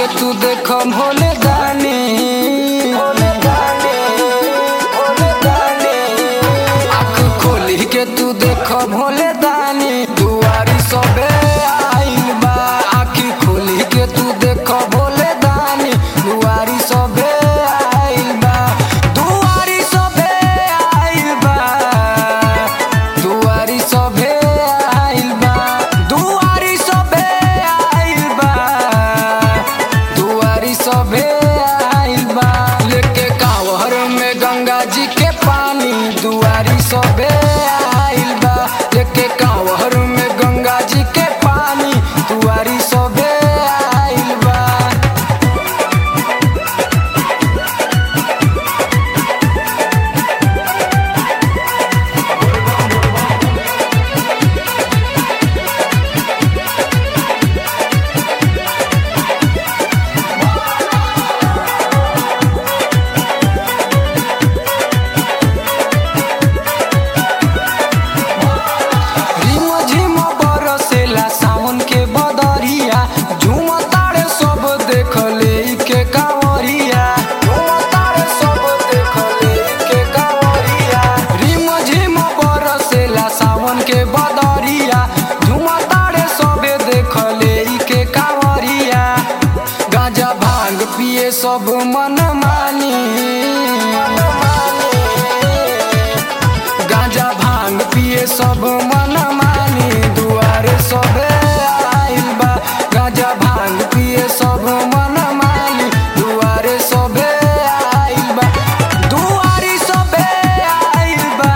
के तू देख भोले दानी भोले दानी भोले दानी आँख खोली के तू देख भोले दानी दुआरी सबे आइल बा आँखी खोली के तू देख भोले दानी दुआरी सबे आइल बा दुआरी सबे आइल बा दुआरी सबे आइल बा दुआरी सबे आइल बा दुआरी सबे आइल बा लेके कांवर में गंगा जी के पानी दुआरी सबे आइल बा लेके कांवर में गंगा जी के पानी दुआरी सबे आइल बा रिम झिम बरसेला सावन के बदरिया झूम तारे सब देख ले के कांवरिया झूम तारे सब देख ले के कांवरिया रिम झिम बरसेला सावन के बदरिया झूम तारे सब देख ले के कांवरिया गांजा भांग पिए सब मन मानी गांजा भांग पिए सब मन मानी दुआरे सबे आइल बा गांजा भांग पिए सब मन मानी दुआरे सबे आइल बा दुआरी सबे आइल बा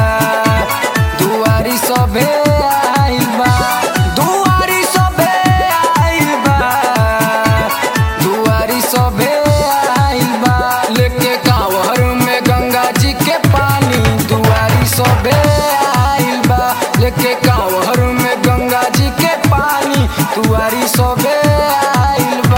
दुआरी सबे आइल बा दुआरी सबे आइल बा दुआरी सबे आइल बा लेके कांवर में गंगा जी के पानी दुआरी सबे आइल बा लेके कांवर में गंगा जी के पानी दुआरी सबे आइल बा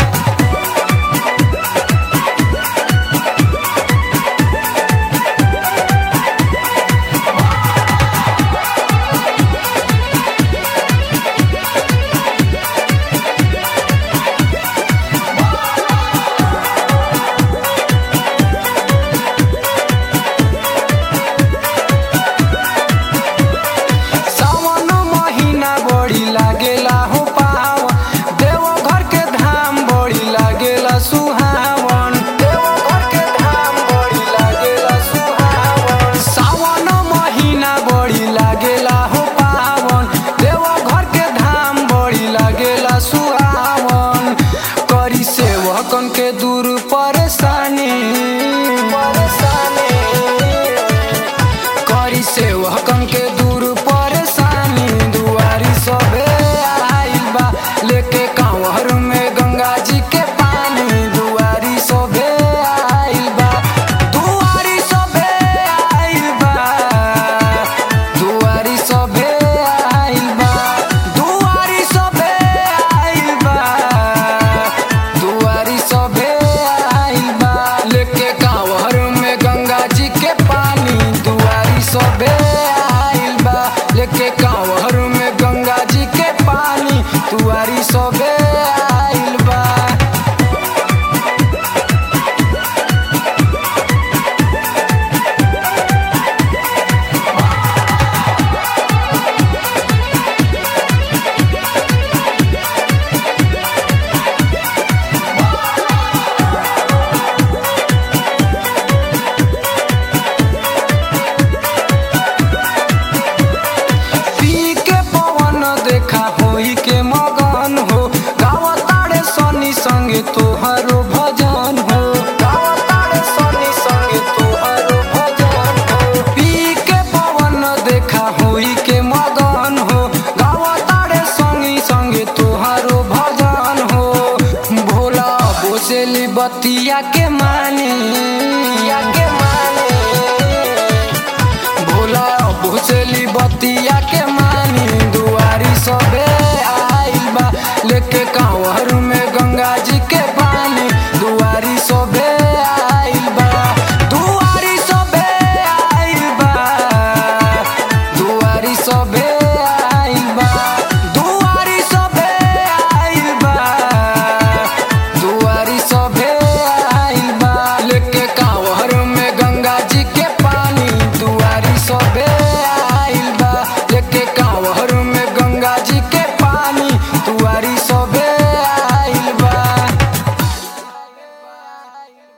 सावन महीना बड़ी लागेला हो पावन देवघर के धाम बड़ी लागेला सुहावन देवघर के धाम बड़ी लागेला सुहावन सावन महीना बड़ी लागेला हो पावन देवघर के धाम बड़ी लागेला सुहावन करी सेवकन के दूर परेशानी परेशानी करी सेवकन के दूर परेशानी दुआरी सबे आइल बा लेके कांवर में गंगा जी के पानी दुआरी सबे आइल बा दुआरी सबे आइल बा दुआरी सबे आइल बा दुआरी सबे आइल बा दुआरी सबे आइल बा लेके कांवर में गंगा जी के पानी दुआरी सबे आइल बा लेके कांवर में गंगा जी के पानी दुआरी सबे आइल बा पी के पवन देखा होई के मगन हो गावतारे सनी संगे तोहरो भजन हो गावतारे सनी संगे तोहरो भजन हो पी के पवन देखा होई के मगन हो गावतारे संगी संगे तोहरो भजन हो भोला बोसेली बतिया के मानी के मानी भोला भुसली बतिया के मानी दुआरी सबे आइल बा लेके कांवर